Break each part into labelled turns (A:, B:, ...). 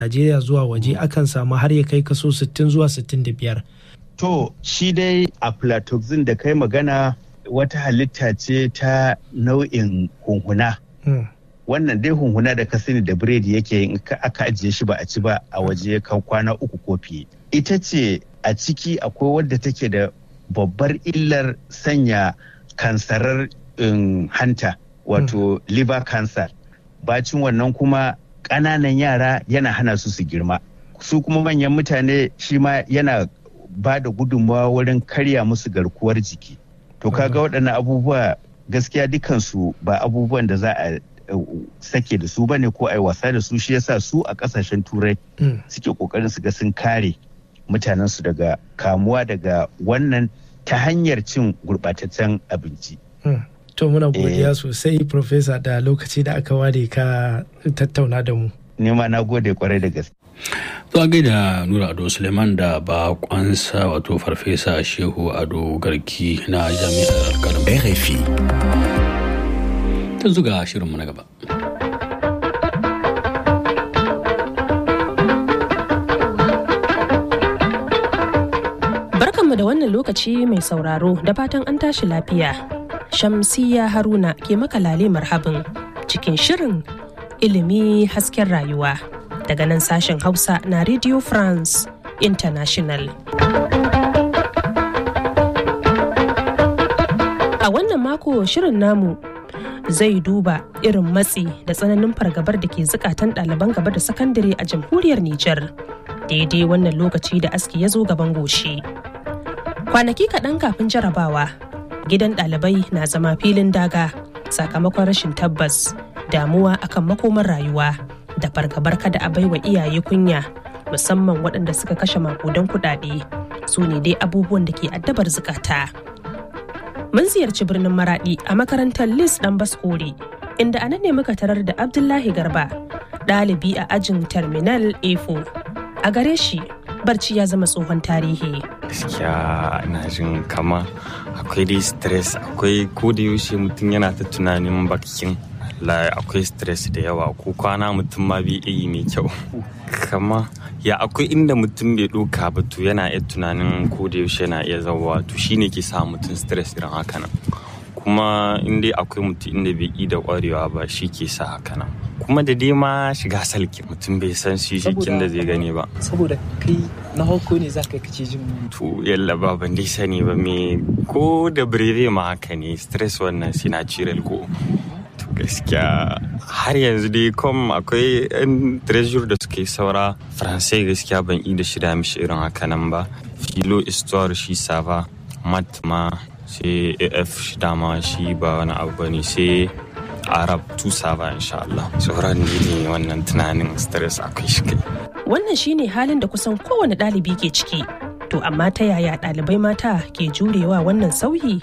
A: Najeriya zuwa waje akan samu har ya kai kaso 60 zuwa 65.
B: To shi dai aflatoxin da kai magana wata halitta ce ta nau'in hunhuna. Wannan dai hunhuna da ka sani da biredi yake in aka ajiye shi ba a ci ba a waje kan kwana uku ko fiye. Ita ce a ciki akwai wadda take da babbar illar sanya kansarar hanta wato liver cancer. Bacin wannan kuma ƙananan yara yana hana su su girma. Su kuma manyan mutane shi ma yana ba da gudunmawa wurin karya musu garkuwar jiki. To kaga waɗannan abubuwa gaskiya dukansu ba abubuwan da za a sake da su bane ko a yi wasa da su shi yasa su a ƙasashen turai suke ƙoƙarin su ga sun kare mutanensu daga kamuwa daga wannan ta hanyar cin gurɓataccen abinci.
A: To muna godiya sosai Profesa da lokaci da aka ware ka tattauna da mu.
B: Nema na gode kwarai da gaske.
C: To a gaida Nura Ado Suleiman da bakonsa wato Farfesa Shehu Ado Garki na Jami'ar Alkalam.
D: RFI.
C: Ta zuga shirinmu na gaba.
E: Barkanmu da wannan lokaci mai sauraro da fatan an tashi lafiya. Shamsiya Haruna ke makalale marhabin cikin shirin ilimi hasken rayuwa. daga nan sashen Hausa na Radio France International. A wannan mako shirin namu zai duba irin matsi da tsananin fargabar da ke zukatan ɗaliban gaba da sakandare a jamhuriyar Nijar. Daidai wannan lokaci da aski ya zo gaban goshi. Kwanaki kaɗan kafin jarabawa, gidan ɗalibai na zama filin daga sakamakon rashin tabbas, damuwa akan makomar rayuwa. da fargabar kada a baiwa iyaye kunya musamman waɗanda suka kashe makudan kuɗaɗe su ne dai abubuwan da ke addabar zukata. Mun ziyarci birnin Maraɗi a makarantar Lis ɗan Baskore inda a nan ne muka tarar da Abdullahi Garba ɗalibi a ajin Terminal A4. A gare shi barci ya zama tsohon tarihi.
F: Gaskiya ina jin kama akwai dai stress akwai ko da yaushe mutum yana ta tunanin bakin la akwai stress da yawa ko kwana mutum ma bai yi mai kyau kama ya akwai inda mutum bai ɗauka ba to yana iya tunanin ko da yaushe yana iya zauwa to shine ke sa mutum stress irin haka nan kuma in dai akwai mutum inda bai yi da kwarewa ba shi ke sa haka nan kuma da dai ma shiga salki mutum bai san shi jikin da zai gani ba
G: saboda kai na hauko ne za ka kace jin
F: to yalla ba ban dai sani ba me ko da breve ma haka ne stress wannan sinatural ko gaskiya har yanzu dai kom akwai yan treasure da suke saura faransai gaskiya ban yi da shida mishi irin haka nan ba filo histoire shi sava mat ma sai af shi dama shi ba wani abu bane sai arab tusa ba insha Allah sauran ne wannan tunanin stress akwai shi kai
E: wannan shine halin da kusan kowane ɗalibi ke ciki to amma ta yaya ɗalibai mata ke jurewa wannan sauyi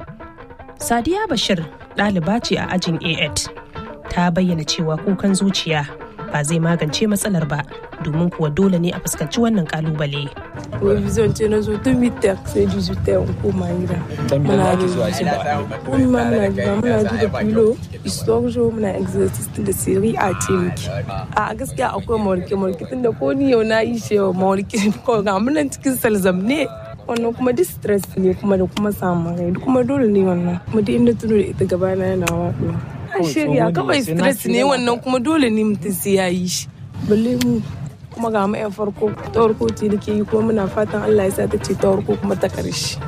E: sadiya bashir ɗaliba ce a ajin a8 ta bayyana cewa kukan zuciya ba zai magance matsalar ba domin kuwa dole ne a fuskanci wannan kalubale.
H: revision ce na zo tun mitar sai digital in koma gida muna revision kuma muna gida muna ji da filo histoire muna exercise da siri a ce miki a gaskiya akwai mawarke mawarke tun da ko ni yau na yi shi yau mawarke ko ga muna cikin salzam ne wannan kuma duk stress ne kuma da kuma samun rai kuma dole ne wannan kuma duk inda tuno da ita gaba na yana waɗuwa shirya kawai stress ne wannan kuma dole ne mutum sai ya yi shi balle mu kuma ga yan farko ta farko ce nake yi kuma muna fatan Allah ya sa ta ce ta farko kuma ta karshe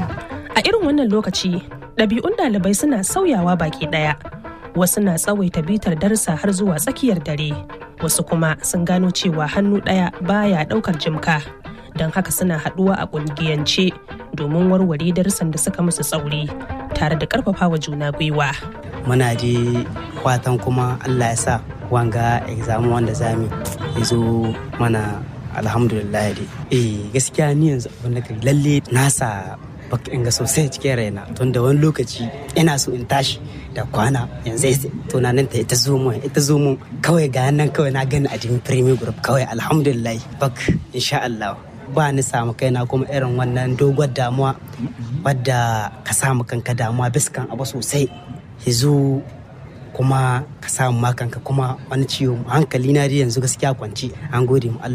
E: a irin wannan lokaci ɗabi'un ɗalibai suna sauyawa baki ɗaya wasu na tsawaita bitar darsa har zuwa tsakiyar dare wasu kuma sun gano cewa hannu ɗaya baya ɗaukar jimka don haka suna haɗuwa a ƙungiyance domin warware darussan da suka musu tsauri tare da ƙarfafawa juna gwiwa
I: muna je fatan kuma allah ya sa wanga exam wanda zami ya zo mana alhamdulillah dai eh gaskiya ni yanzu abin da lalle nasa baka inga sosai cikin raina tun da wani lokaci ina so in tashi da kwana yanzu tunanin ta ita zo mun ita zo mun kawai ga nan kawai na gani a jikin premier group kawai alhamdulillah bak insha Allah ba ni samu kaina kuma irin wannan dogon damuwa wadda ka samu kanka damuwa biskan abu sosai ya zo kuma ka samu makanka kuma wani ciwo hankali na dai yanzu gaskiya kwanci an gode mu